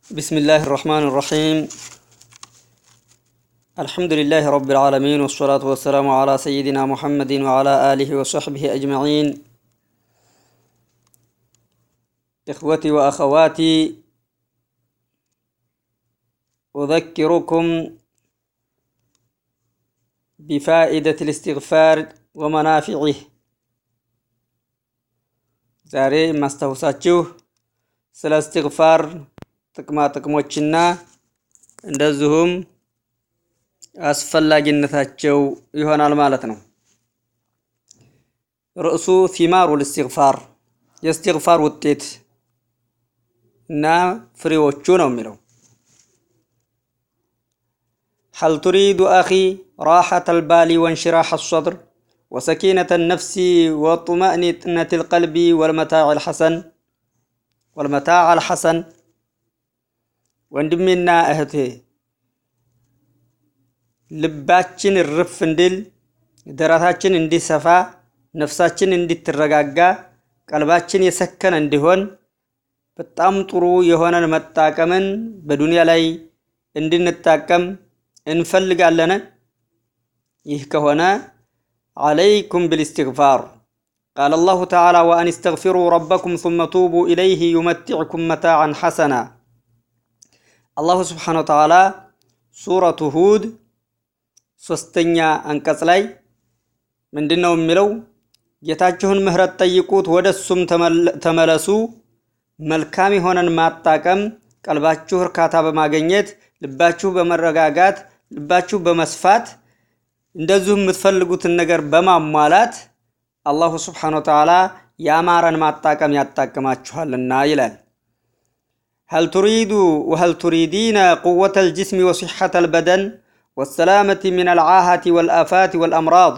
بسم الله الرحمن الرحيم الحمد لله رب العالمين والصلاة والسلام على سيدنا محمد وعلى آله وصحبه أجمعين إخوتي وأخواتي أذكركم بفائدة الاستغفار ومنافعه ዛሬ የማስታውሳችሁ ስለ እስትግፋር ጥቅማ ጥቅሞችና እንደዚሁም አስፈላጊነታቸው ይሆናል ማለት ነው። ርዕሱ ቲማሩል እስትግፋር የእስትግፋር ውጤት እና ፍሬዎቹ ነው የሚለው። هل تريد أخي راحة البال وانشراح الصدر وسكينة النفس وطمأنينة القلب والمتاع الحسن والمتاع الحسن ወንድሜና እህቴ ልባችን እርፍ እንድል ደረታችን እንዲሰፋ ነፍሳችን እንዲትረጋጋ ቀልባችን የሰከነ እንዲሆን በጣም ጥሩ የሆነን መጣቀምን በዱንያ ላይ እንድንጣቀም እንፈልጋለን። ይህ ከሆነ عليكم بالاستغفار قال الله تعالى وأن استغفروا ربكم ثم توبوا إليه يمتعكم متاعا حسنا الله سبحانه وتعالى سورة هود ሶስተኛ አንቀጽ ላይ ምንድን ነው የሚለው? ጌታችሁን ምህረት ጠይቁት፣ ወደ እሱም ተመለሱ። መልካም የሆነን ማጣቀም፣ ቀልባችሁ እርካታ በማግኘት ልባችሁ በመረጋጋት ልባችሁ በመስፋት እንደዚሁም የምትፈልጉትን ነገር በማሟላት አላሁ ስብሓነ ወተዓላ ያማረን ማጣቀም ያጣቅማችኋልና ይላል። هل تريد وهل تريدين قوة الجسم وصحة البدن والسلامة من العاهة والآفات والأمراض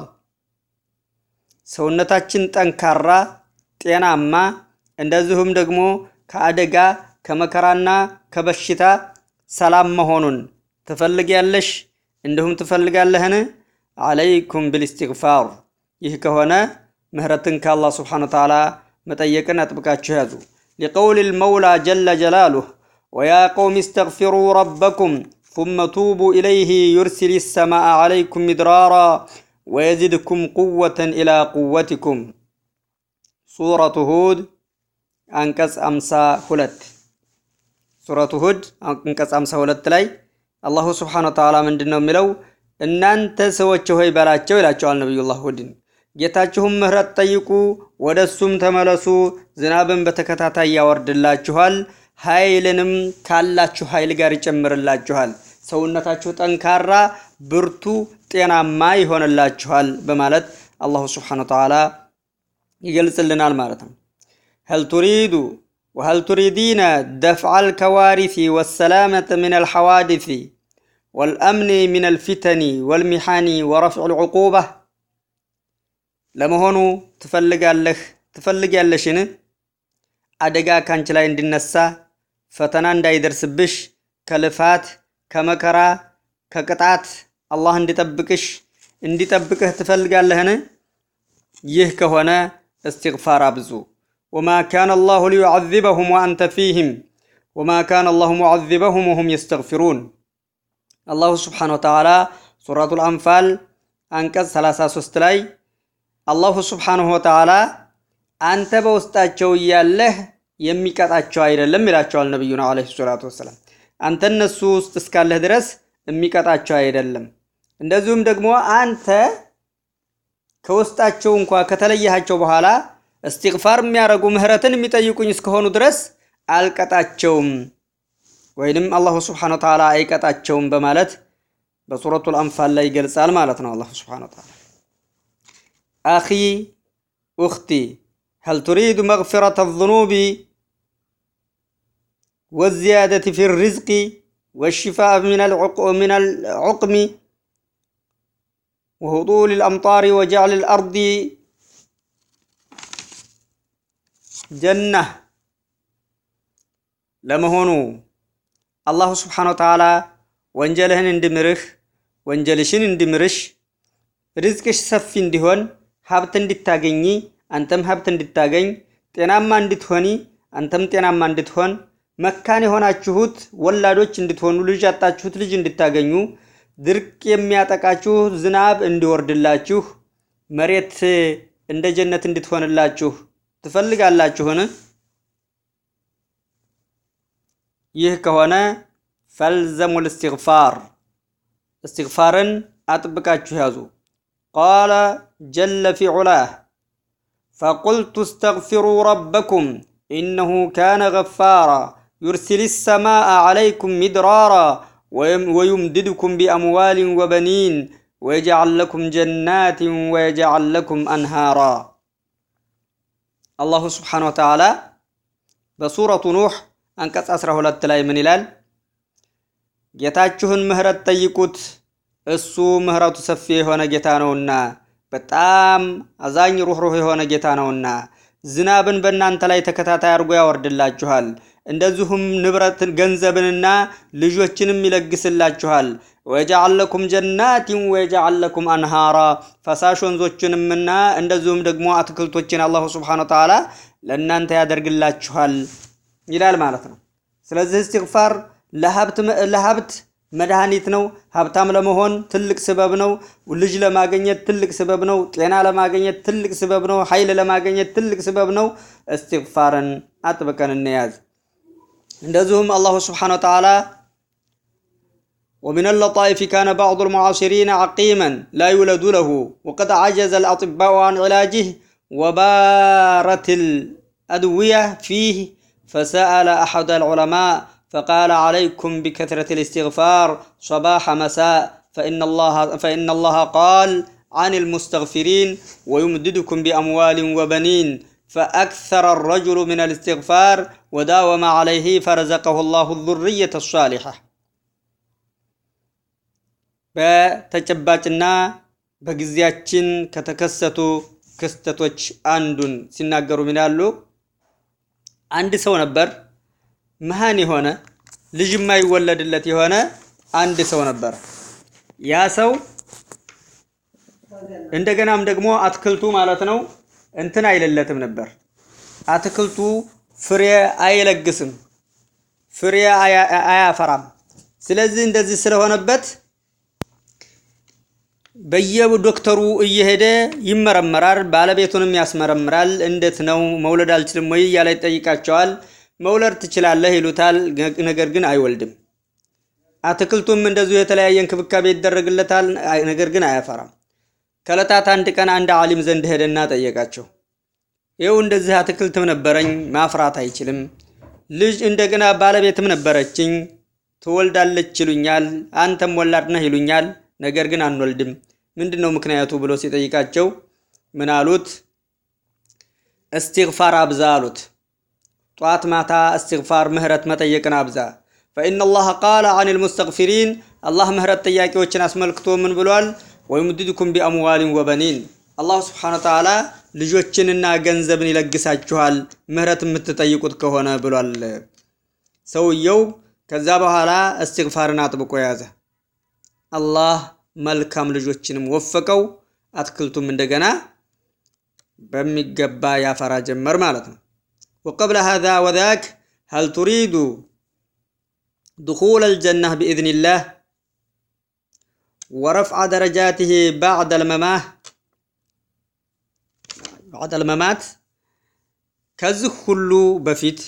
ሰውነታችን ጠንካራ ጤናማ እንደዚሁም ደግሞ ከአደጋ ከመከራና ከበሽታ ሰላም መሆኑን ትፈልጊያለሽ እንዲሁም ትፈልጋለህን? አለይኩም ብልስትግፋር ይህ ከሆነ ምህረትን ከአላህ ስብሓነ ወተዓላ መጠየቅን አጥብቃችሁ ያዙ። ሊቀውል ልመውላ ጀለ ጀላሉህ ወያ ቀውም እስተግፊሩ ረበኩም ثم توبوا إليه يرسل السماء عليكم مدرارا ويزدكم قوة إلى قوتكم سورة هود أنكس أمسا هلت سورة هود أنكس أمسا هلت لي الله سبحانه وتعالى من دنو ملو እናንተ ሰዎች ሆይ በላቸው ይላቸዋል ነቢዩላህ ሁድን። ጌታችሁም ምህረት ጠይቁ፣ ወደ እሱም ተመለሱ፣ ዝናብን በተከታታይ ያወርድላችኋል፣ ኃይልንም ካላችሁ ኃይል ጋር ይጨምርላችኋል፣ ሰውነታችሁ ጠንካራ፣ ብርቱ፣ ጤናማ ይሆንላችኋል በማለት አላሁ ስብሓነ ወተዓላ ይገልጽልናል ማለት ነው። هل تريد وهل تريدين دفع الكوارث والسلامة من الحوادث والأمن من الفتن والمحن ورفع العقوبة ለመሆኑ ትፈልጋለህ ትፈልጊያለሽን? አደጋ ካንቺ ላይ እንዲነሳ ፈተና እንዳይደርስብሽ ከልፋት ከመከራ ከቅጣት አላህ እንዲጠብቅሽ እንዲጠብቅህ ትፈልጋለህን? ይህ ከሆነ እስትግፋር አብዙ። ወማ ካነ አላሁ ሊዩዓዚበሁም ወአንተ ፊህም ወማ ካነ አላሁ ሙዓዚበሁም ወሁም የስተግፊሩን አላሁ ስብሓነ ወተዓላ ሱረቱል አንፋል አንቀጽ 33 ላይ አላሁ ስብሓነሁ ወተዓላ አንተ በውስጣቸው እያለህ የሚቀጣቸው አይደለም ይላቸዋል ነቢዩና ዓለይሂ ሰላቱ ወሰላም። አንተ እነሱ ውስጥ እስካለህ ድረስ የሚቀጣቸው አይደለም። እንደዚሁም ደግሞ አንተ ከውስጣቸው እንኳ ከተለየሃቸው በኋላ እስትግፋር የሚያደርጉ ምህረትን የሚጠይቁኝ እስከሆኑ ድረስ አልቀጣቸውም ወይንም አላሁ ስብሓነ ወተዓላ አይቀጣቸውም በማለት በሱረቱል አንፋል ላይ ይገልጻል ማለት ነው። አላሁ ስብሓነ ወተዓላ አኺ ኡኽቲ هل تريد مغفرة الذنوب والزيادة في الرزق والشفاء من من العقم وهطول الأمطار وجعل الأرض جنة ለመሆኑ አላሁ ስብሓነ ወተዓላ ወንጀልህን እንድምርህ ወንጀልሽን እንድምርሽ ርዝቅሽ ሰፊ እንዲሆን ሀብት እንድታገኚ አንተም ሀብት እንድታገኝ ጤናማ እንድትሆኒ አንተም ጤናማ እንድትሆን መካን የሆናችሁት ወላዶች እንድትሆኑ፣ ልጅ ያጣችሁት ልጅ እንድታገኙ፣ ድርቅ የሚያጠቃችሁ ዝናብ እንዲወርድላችሁ፣ መሬት እንደ ጀነት እንድትሆንላችሁ ትፈልጋላችሁን? ይህ ከሆነ ፈልዘሙል እስትግፋር እስትግፋርን አጥብቃችሁ ያዙ። ቃለ ጀለ ፊ ዑላህ ፈቁልቱ እስተግፊሩ ረበኩም ኢነሁ ካነ ገፋራ ዩርሲል ሰማአ ዓለይኩም ሚድራራ ወዩምድድኩም ቢአምዋልን ወበኒን ወየጅዓል ለኩም ጀናትን ወየጅዓል ለኩም አንሃራ። አላሁ ስብሓነሁ ወተዓላ በሱረቱ ኑሕ አንቀጽ 12 ላይ ምን ይላል? ጌታችሁን ምህረት ጠይቁት፣ እሱ ምህረቱ ሰፊ የሆነ ጌታ ነውና፣ በጣም አዛኝ ሩኅሩህ የሆነ ጌታ ነውና፣ ዝናብን በእናንተ ላይ ተከታታይ አድርጎ ያወርድላችኋል። እንደዚሁም ንብረትን ገንዘብንና ልጆችንም ይለግስላችኋል። ወየጅዓል ለኩም ጀናቲን ወየጅዓል ለኩም አንሃራ ፈሳሽ ወንዞችንምና እንደዚሁም ደግሞ አትክልቶችን አላሁ ስብሓነሁ ወተዓላ ለእናንተ ያደርግላችኋል ይላል ማለት ነው። ስለዚህ እስትግፋር ለሀብት መድኃኒት ነው። ሀብታም ለመሆን ትልቅ ስበብ ነው። ልጅ ለማግኘት ትልቅ ስበብ ነው። ጤና ለማግኘት ትልቅ ስበብ ነው። ኃይል ለማግኘት ትልቅ ስበብ ነው። እስትግፋርን አጥብቀን እንያዝ። እንደዚሁም አላሁ ስብሓነሁ ወተዓላ ومن اللطائف كان بعض المعاصرين عقيما لا يولد له وقد عجز الأطباء عن علاجه وبارت الأدوية فيه فسأل أحد العلماء فقال عليكم بكثرة الاستغفار صباح مساء فإن الله فإن الله قال عن المستغفرين ويمددكم بأموال وبنين فأكثر الرجل من الاستغفار وداوم عليه فرزقه الله الذرية الصالحة በተጨባጭና በጊዜያችን ከተከሰቱ ክስተቶች አንዱን ሲናገሩ ምን ያሉ አንድ ሰው ነበር መሃን የሆነ ልጅ የማይወለድለት የሆነ አንድ ሰው ነበር። ያ ሰው እንደገናም ደግሞ አትክልቱ ማለት ነው እንትን አይለለትም ነበር። አትክልቱ ፍሬ አይለግስም፣ ፍሬ አያፈራም። ስለዚህ እንደዚህ ስለሆነበት በየዶክተሩ እየሄደ ይመረመራል። ባለቤቱንም ያስመረምራል። እንዴት ነው መውለድ አልችልም ወይ እያለ ይጠይቃቸዋል። መውለድ ትችላለህ ይሉታል። ነገር ግን አይወልድም። አትክልቱም እንደዚሁ የተለያየ እንክብካቤ ይደረግለታል። ነገር ግን አያፈራም። ከዕለታት አንድ ቀን አንድ ዓሊም ዘንድ ሄደና ጠየቃቸው። ይኸው እንደዚህ አትክልትም ነበረኝ ማፍራት አይችልም፣ ልጅ እንደገና ባለቤትም ነበረችኝ ትወልዳለች ይሉኛል፣ አንተም ወላድ ነህ ይሉኛል፣ ነገር ግን አንወልድም። ምንድን ነው ምክንያቱ ብሎ ሲጠይቃቸው ምን አሉት? እስትግፋር አብዛ አሉት። ጧት ማታ እስትግፋር ምህረት መጠየቅን አብዛ። ፈኢነ ላህ ቃለ አን ልሙስተግፊሪን አላህ ምህረት ጠያቂዎችን አስመልክቶ ምን ብሏል? ወዩምድድኩም ቢአምዋሊን ወበኒን አላሁ ስብሓነሁ ወተዓላ ልጆችንና ገንዘብን ይለግሳችኋል ምህረት የምትጠይቁት ከሆነ ብሏል። ሰውየው ከዛ በኋላ እስትግፋርን አጥብቆ ያዘ። አላህ መልካም ልጆችንም ወፈቀው። አትክልቱም እንደገና በሚገባ ያፈራ ጀመር ማለት ነው። ወቀብለ ሃዛ ወዛክ ሀል ቱሪዱ ድኹል አልጀናህ ብኢዝኒላህ ወረፍዐ ደረጃትህ ባዕደ ልመማህ ባዕደ ልመማት ከዚህ ሁሉ በፊት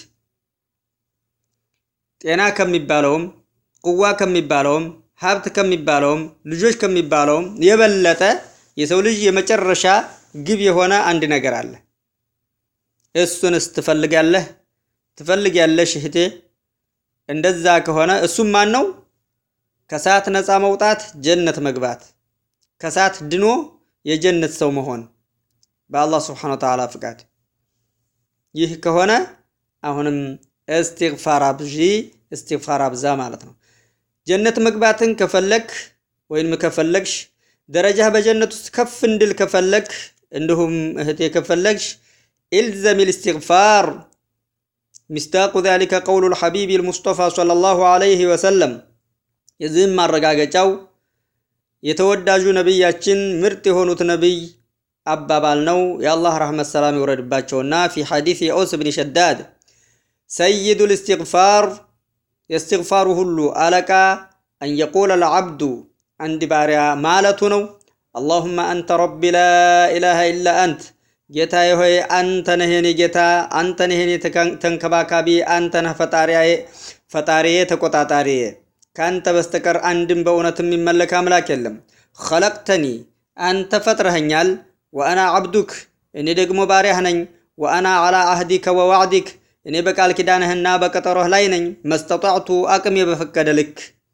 ጤና ከሚባለውም ቁዋ ከሚባለውም ሀብት ከሚባለውም ልጆች ከሚባለውም የበለጠ የሰው ልጅ የመጨረሻ ግብ የሆነ አንድ ነገር አለ። እሱንስ ትፈልጋለህ? ትፈልጊያለሽ እህቴ? እንደዛ ከሆነ እሱም ማን ነው? ከእሳት ነፃ መውጣት፣ ጀነት መግባት፣ ከእሳት ድኖ የጀነት ሰው መሆን በአላህ ስብሓነ ወተዓላ ፍቃድ። ይህ ከሆነ አሁንም እስትግፋር አብዢ፣ እስትግፋር አብዛ ማለት ነው። ጀነት መግባትን ከፈለግ ወይም ከፈለግሽ ደረጃ በጀነት ውስጥ ከፍ እንድል ከፈለግ እንዲሁም እህቴ ከፈለግሽ ኢልዘሚ ልስትግፋር ሚስታቁ ዛሊከ ቀውሉ ልሐቢብ ልሙስጠፋ ሰለላሁ ዐለይሂ ወሰለም የዚህም ማረጋገጫው የተወዳጁ ነቢያችን ምርጥ የሆኑት ነቢይ አባባል ነው። የአላህ ረሕመት ሰላም ይውረድባቸውና ፊ ሐዲስ የኦስ ብን ሸዳድ ሰይዱ ልእስትግፋር የእስትግፋሩ ሁሉ አለቃ አን የቁለ ልዓብዱ አንድ ባሪያ ማለቱ ነው። አላሁመ አንተ ረቢ ላ ኢላሃ ኢላ አንት ጌታዬ ሆይ አንተ ነህ የኔ ጌታ፣ አንተ ነህ የኔ ተንከባካቢ፣ አንተ ነህ ፈጣሪዬ ተቆጣጣሪዬ። ከአንተ በስተቀር አንድም በእውነት የሚመለክ አምላክ የለም። ኸለቅተኒ አንተ ፈጥረኸኛል፣ ወአና ዓብዱክ እኔ ደግሞ ባሪያህ ነኝ። ወአና ዓላ አህዲከ ወዋዕዲክ እኔ በቃል ኪዳንህና በቀጠሮህ ላይ ነኝ። መስተጣዕቱ አቅሜ በፈቀደ ልክ።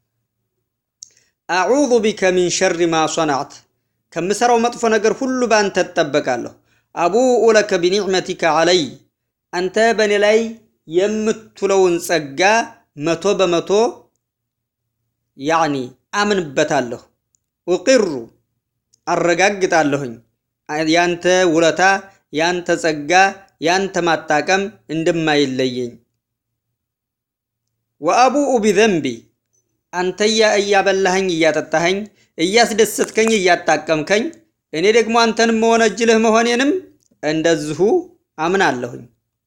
አዑዙ ቢከ ሚን ሸሪ ማ ሶናዕት ከምሰራው መጥፎ ነገር ሁሉ በአንተ እጠበቃለሁ። አቡኡ ለከ ቢኒዕመቲከ ዓለይ አንተ በእኔ ላይ የምትውለውን ጸጋ መቶ በመቶ ያዕኒ አምንበታለሁ። ኡቂሩ አረጋግጣለሁኝ ያንተ ውለታ ያንተ ጸጋ ያንተ ማጣቀም እንደማይለየኝ። ወአቡኡ ቢዘንቢ አንተ እያበላኸኝ እያጠጣኸኝ እያስደሰትከኝ እያጣቀምከኝ እኔ ደግሞ አንተንም መወነጅልህ መሆኔንም እንደዚሁ አምናለሁኝ።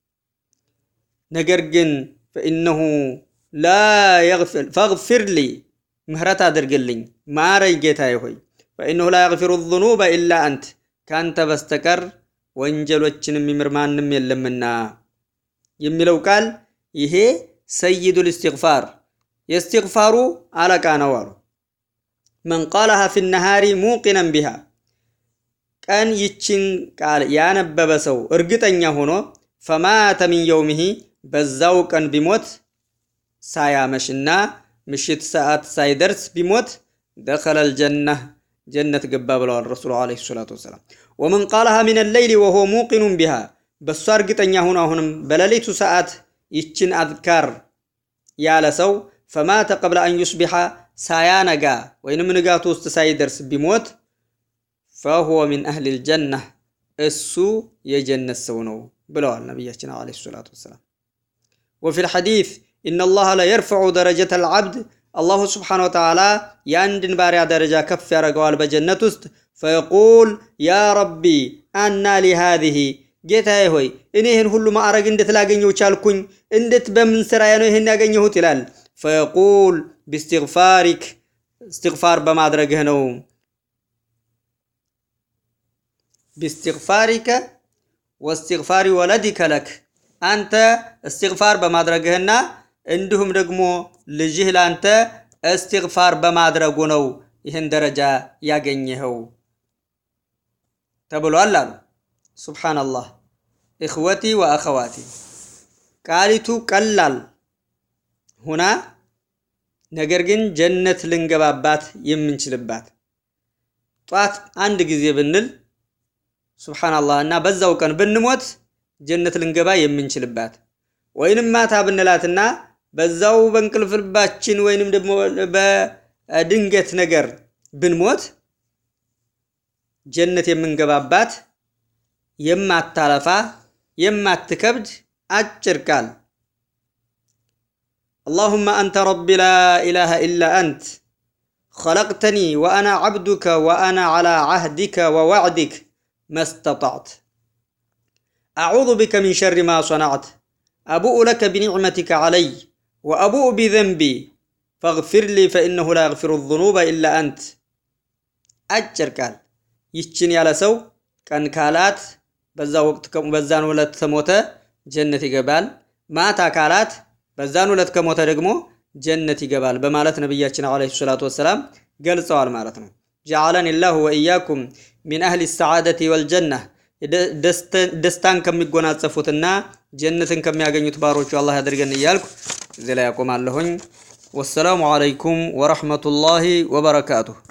ነገር ግን ፈኢነሁ ላ የግፊር ፈግፊር ሊ ምህረት አድርግልኝ ማረኝ ጌታዬ ሆይ ፈኢነሁ ላ የግፊሩ ዙኑበ ኢላ አንት ከአንተ በስተቀር ወንጀሎችን የሚምር ማንም የለምና የሚለው ቃል ይሄ ሰይዱል እስትግፋር የእስትግፋሩ አለቃ ነው አሉ። መን ቃለሃ ፊ ነሃሪ ሙቂነን ቢሃ ቀን ይችን ቃል ያነበበ ሰው እርግጠኛ ሆኖ ፈማተ ሚን የውሚሂ በዛው ቀን ቢሞት ሳያመሽና ምሽት ሰዓት ሳይደርስ ቢሞት ደኸለል ጀነህ ጀነት ገባ ብለዋል ረሱሉ ዓለይሂ ሰላቱ ወሰላም። ወመን ቃለሃ ሚነ ሌይሊ ወሆ ሙቂኑን ቢሃ በእሷ እርግጠኛ ሆኖ አሁንም በሌሊቱ ሰዓት ይችን አዝካር ያለ ሰው ፈማተ ቀብለ አን ዩስቢሐ ሳያነጋ ወይንም ንጋቱ ውስጥ ሳይደርስ ቢሞት ፈሁወ ሚን አህሊል ጀነህ እሱ የጀነት ሰው ነው ብለዋል ነቢያችን ዓለይሂ ሰላቱ ወሰላም። ወፊል ሐዲስ ኢነላሃ ለየርፈዑ ደረጀተል ዓብድ አላሁ ስብሓነ ወተዓላ የአንድን ባሪያ ደረጃ ከፍ ያደርገዋል በጀነት ውስጥ ፈየቁል ያ ረቢ አና ሊ ሃዚህ ጌታዬ ሆይ እኔ ይህን ሁሉ ማዕረግ እንዴት ላገኘው ቻልኩኝ? እንዴት በምን ስራዬ ነው ይህን ያገኘሁት? ይላል። ፈየቁል ቢስትግፋሪክ እስትግፋር በማድረግህ ነው። ቢስትግፋሪከ ወስትግፋሪ ወለዲከ ለክ አንተ እስትግፋር በማድረግህና እንዲሁም ደግሞ ልጅህ ላንተ እስትግፋር በማድረጉ ነው ይህን ደረጃ ያገኘኸው ተብሏል አሉ። ሱብሓነላህ እኽወቲ ወአኸዋቲ ቃሊቱ ቀላል ሁና ነገር ግን ጀነት ልንገባባት የምንችልባት ጧት አንድ ጊዜ ብንል ሱብሓነላህ እና በዛው ቀን ብንሞት ጀነት ልንገባ የምንችልባት ወይንም ማታ ብንላትና በዛው በእንቅልፍ ልባችን ወይንም ደግሞ በድንገት ነገር ብንሞት ጀነት የምንገባባት የማታለፋ የማትከብድ አጭር ቃል አላሁመ አንተ ረቢ ላ ኢላሃ ኢላ አንት ኸለቅተኒ ወአና ዓብዱከ ወአና ዓላ ዓህዲከ ወዋዕዲክ መስተጣዕት አዑዙ ቢከ ሚን ሸሪ ማ ሰናዕት አቡኡ ለከ ቢኒዕመቲከ ዓለይ ወአቡኡ ቢዘንቢ ፈግፊር ሊ ፈኢነሁ ላ የግፊሩ ዙኑበ ኢላ አንት። አጭር ቃል ይችን ያለ ሰው ቀን ካላት በዛ ወቅት በዛን ዕለት ከሞተ ጀነት ይገባል። ማታ ካላት በዛን ዕለት ከሞተ ደግሞ ጀነት ይገባል በማለት ነቢያችን ዓለይሂ ሰላቱ ወሰላም ገልጸዋል ማለት ነው። ጀዓለኒ ላሁ ወኢያኩም ሚን አህሊ ሰዓደቲ ወልጀናህ ደስታን ከሚጎናጸፉትና ጀነትን ከሚያገኙት ባሮቹ አላህ ያደርገን እያልኩ እዚህ ላይ ያቆማለሁኝ። ወሰላሙ ዓለይኩም ወረሕመቱላሂ ወበረካቱሁ።